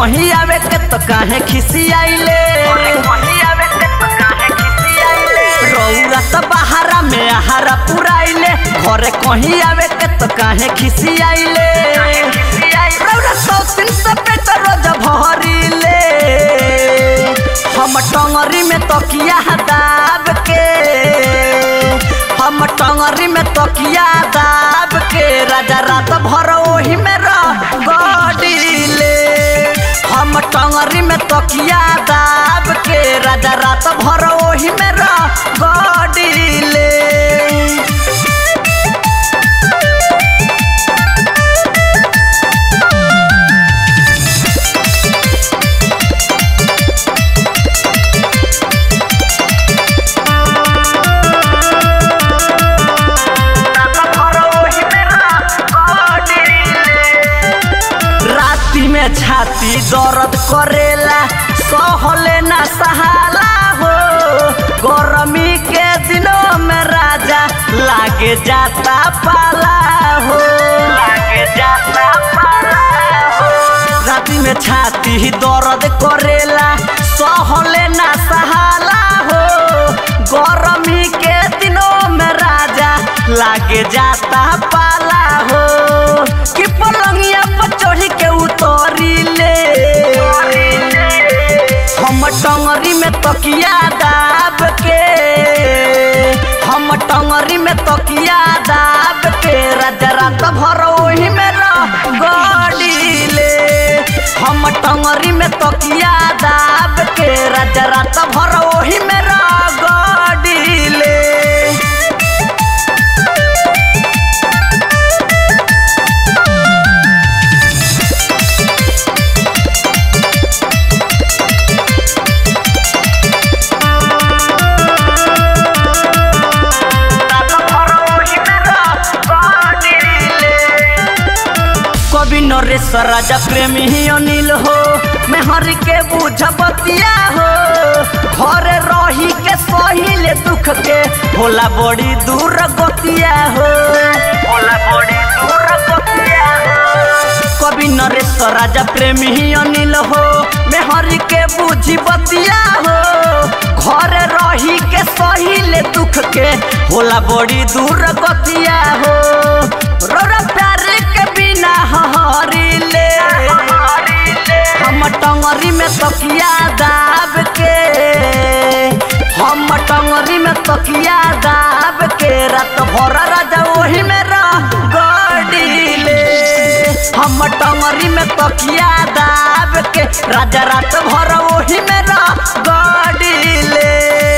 कहीं आवे के तो काहे खिसियाइले रौरा तो बहारा में आहारा पुराइले घरे कहीं आवे के तो काहे खिसियाइले रौरा सौ तीन सौ पेट रोज भरिले हम टंगरी में तकिया दाब के हम टंगरी में तकिया दाब के राजा रात भर ओही में रह गडिले हम टंगरी में तकिया दाब के राजा रात भर ओही में रह गडिले राती में छाती दर्द करेला सहले ना सहाला हो गर्मी के दिनों में राजा लागे जाता पाला हो लागे जाता पाला हो राती में छाती दर्द करेला सहले ना सहाला हो गर्मी के दिनों में राजा लागे जाता पाला हो कि पलंगिया पर चढ़ी के उतरी ले हम टंगरी में तकिया दाब के हम टंगरी में तकिया दाब के राजा रात भर ओही में रह गडिले हम टंगरी में तकिया दाब के राजा रात भर ओही में रह गडिले कवि नरेश राजा प्रेमी ही अनिल हो मैं हर के बुझ बतिया हो घर रही के सहिले दुख के होला बड़ी दूर गतिया हो होला बड़ी दूर गतिया हो कवि नरेश राजा प्रेमी ही अनिल हो मैं हर के बुझी बतिया हो घर रही के सहिले दुख के होला बड़ी दूर गतिया हो रोरा प्यार के बिना हरिले हम टंगरी में तकिया दाब के हम टंगरी में तकिया दाब के रात भर राजा ओही में रह गडिले हम टंगरी में तकिया दाब के राजा रात भर ओही में रह गडिले